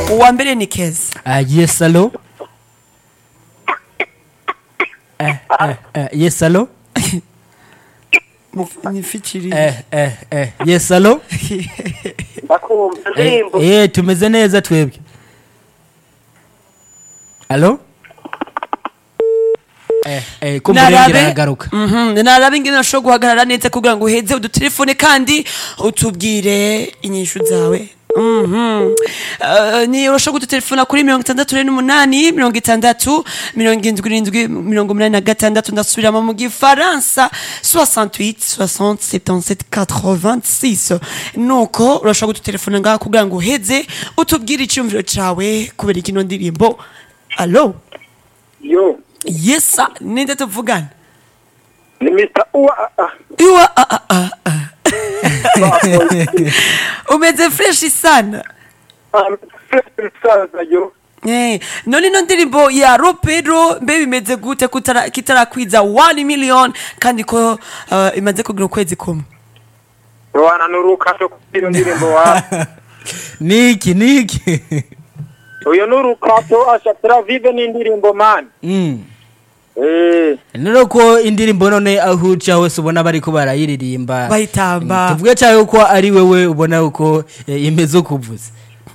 uwa mbere ni keza Ah, yes allo eh, eh, eh, yes allo nifikiri eh, eh, eh, yes allo bakumva eh, indirimbo eh, tumeze neza twebwe allo eh, eh, ko murengera aragaruka Mhm, narabe ingene ushobora guhagarara neza kugira ngo uheze udutelefone kandi utubwire inyishu zawe Mhm. Eh, ni urashobora kudutelefona kuri mirongo itandatu rero n'umunani mirongo itandatu mirongo indwi irindwi mirongo umunani na gatandatu ndasubiramo mu gifaransa 68 60 77 86 nuko urashobora kudutelefona ngaha kugira ngo uheze utubwire icyumviro cawe kubera ikino ndirimbo alo yo yesa ninde tuvugana ni mr uwa ah, Iwa, ah, ah, ah, ah. umeze freshi sana ah, musaza yo Eh, none ino ndirimbo ya ropero mbe bimeze gute kutara- kitarakwiza 1 million kandi ko uh, imaze kugira ukwezi kumwe wana n'urukato kugira ndirimbo wa niki niki uyu n'urukato asha turavive n'indirimbo mani mm. eh nero ko indirimbo none aho uca hose ubona bariko barayiririmba Bayitamba. Mm, tuvuge cyane ko ari wewe ubona uko eh, imeze ukuvuze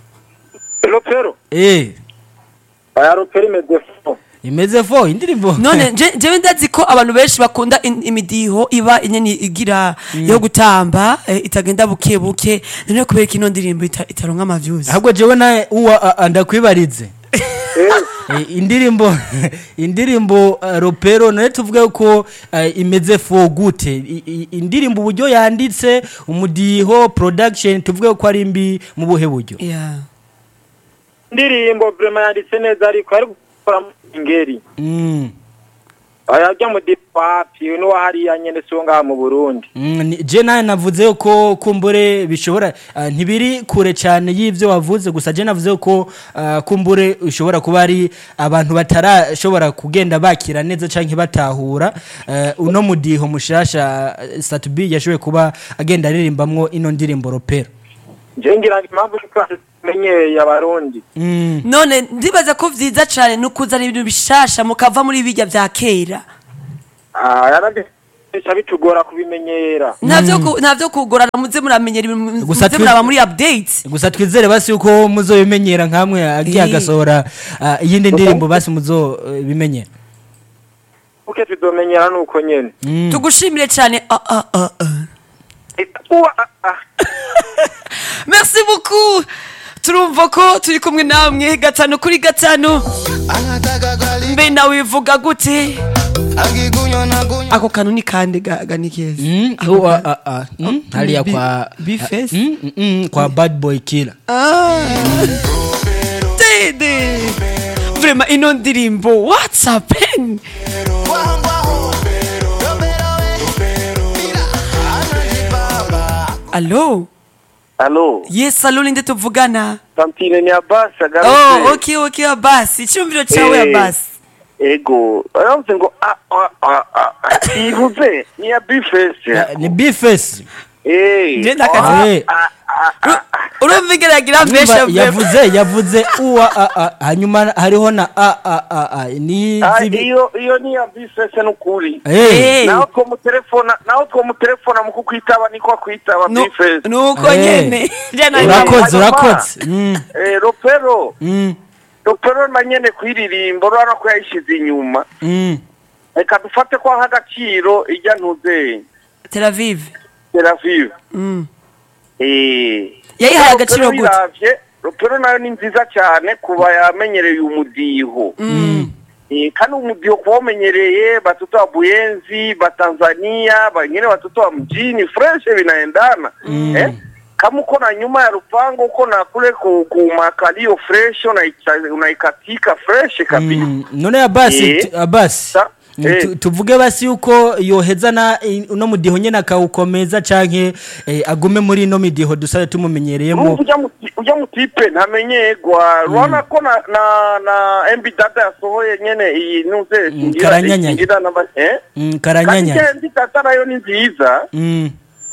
ropero eh aya ropero imeze fo imeze fo indirimbo none je- jewe ndazi ko abantu benshi bakunda in- imidiho iba inyeni igira yo gutamba eh, itagenda buke buke none kubera ko ino ndirimbo ita- itaronka amavyuzi ahubwo jewe nawe uwa a- a- ndakwibarize eh Eh, indirimbo indirimbo uh, ropero nayo tuvuge ko uh, imeze fo gute I- i- indirimbo uburyo yanditse umudiho production tuvuge ko ari mbi mu buhe buryo yeah. indirimbo vrema yanditse neza ariko ari gukora mu ingeri mm. aya ajya mu dipapi uyu n'uwa hariya nyene si wo ngaha mu burundi Mm, ni- je nawe navuze ko kumbure bishobora ah, ntibiri kure cyane y'ivyo wavuze gusa je navuze ko ah, kumbure ushobora kuba ari abantu batarashobora kugenda bakira neza canke batahura eh, uno mudiho mushasha eh, Satubi yashoboye kuba agenda aririmbamwo ino ndirimbo ropero je ngira ngo impamvu yuko tumenyeye abarundi mm. none ndibaza ko vyiza cane no kuzana ibintu bishasha mukava muri bijya vya kera Ah, yaragesha bitugora kubimenyera navyo ku- navyo kugorana muze muramenyera ibintu Gusa muze twi- muraba muri updates gusa twizere basi yuko muzobimenyera nkamwe agiye Eh. agasohora ah, iyindi ndirimbo basi muzobimenyera uke tuzomenyera nuko nyene mm. tugushimire cane ah, ah, ah, ah. Eh, uwa ah, ah. merci beaucoup turumva ko turi kumwe namwe gatanu kuri gatanu anataka gali mbe nawe bivuga gute akikunywa na kunywa ako kantu ni kande ga- ga ni keza Mm, Ako uwa, ka- ah, ah, mm, hariya Bi- kwa Bface? mm, mm, mm, kwa bad boy killer Ah. dede vrema ino ndirimbo what's happen Guau, Ropero, we. Mira, anajibaba. alo alo yes alo ninde tuvugana tantine ni abasi oh agarutse okay okay abasi icyumviro cyawe Eh. abasi ego aravuze ngo ah, ah, ah, ah, ivuze ni ya bifesi Eh, ni bifesi eh Nje ndakazi- ah, Eh. ah, ah, ah, ah. urumva igeragira mbesha yavuze yavuze uwa a, a, hanyuma hariho na a a a a ni Ah, zibi iyo iyo ni ya bifesi n'ukuri eh Eh. naho twomutelefona naho twomutelefona mu kukwitaba niko akwitaba bifesi nuko Eh. nyene jana urakoze Hanyuma- urakoze mm, eh ropero mm, ropero na nyene kwiririmbo urabona ko yayishize inyuma mm. reka dufate ko nk'agaciro ijya ntuze Tel Aviv Tel Aviv Mm. eh yayihaye agaciro Ropero gute biravye, ropero nayo ni nziza cyane kuba yamenyereye umudiho Mm. Eh, kandi umudiho kuba umenyereye batoto wa buyenzi batanzania bengine watoto wa mjini fresh vinaendana eh? kama uko na nyuma ya rupango uko na kule ku, ku makalio fresh unaicha- unaikatika fresh kabisa Mm, none abasi Eh. tu- abasi Sa- Mm, eh. tu- tuvuge basi yuko yoheza na i- uno mudiho nyene akawukomeza canke eh, agume muri ino midiho dusabe tumumenyereyemo Urumva ujya mu- ujya mu tipe ntamenyerwa urabona ko na na na mb data yasohoye nyene iyi nuze Mm, karanyanyanya. singira namba eh Mm, kandi karanyanya mb data nayo ni nziza Mm,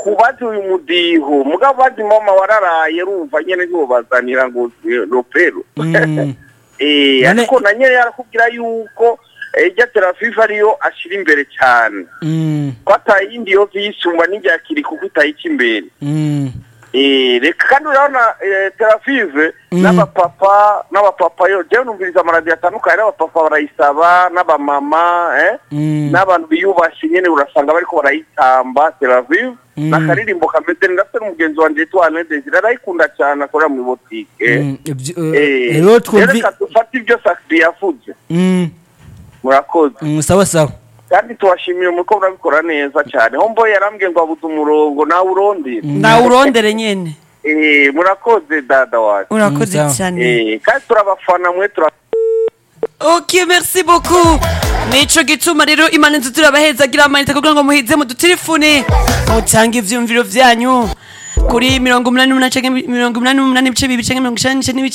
kubaza uyu mudiho mugabo bazi mama wararaye rumva nyene ntibobazanira ngo eh, ropero Mm. Eh, None- ariko na nyene yarakubwira yuko ejya terafifa ariyo ashira imbere cyane Mm. ko atayindi yo yisumba n'iryakiri kuko itayica imbere Mm. Eh, reka kandi urabona eh, terafive Mm. n'abapapa n'abapapa yo jewe numviriza amaradiyo atandukanye n'abapapa barayisaba n'abamama eh? Mm. n'abantu biyubashye nyene urasanga bariko barayitamba teravive Mm. n'akaririmbo kameze ndafite n'umugenzi wanje yitwa Alain Desire arayikunda cyane akorera muri botike Mm. Ibyo- Eh, eh, rero twumvi reka dufate ibyo sakiri yavuze Mm. murakoze Mm, sawa sawa kandi tubashimiye muko murabikora neza cyane hombo yarambwiye ngo abuze umurongo nawe urondera nawe urondere nyene Eh, murakoze dada wacu urakoze Mm, sawa. cyane Eh, kandi turabafana mwe tura ok merci beaucoup nico gituma rero imana inzu turabahezagira amanite kugira ngo muhize mu dutelefone mutange ivyumviro vyanyu kuri mirongo umunani n'umunani canke mirongo umunani n'umunani ibice bibiri canke mirongo icenda n'ibice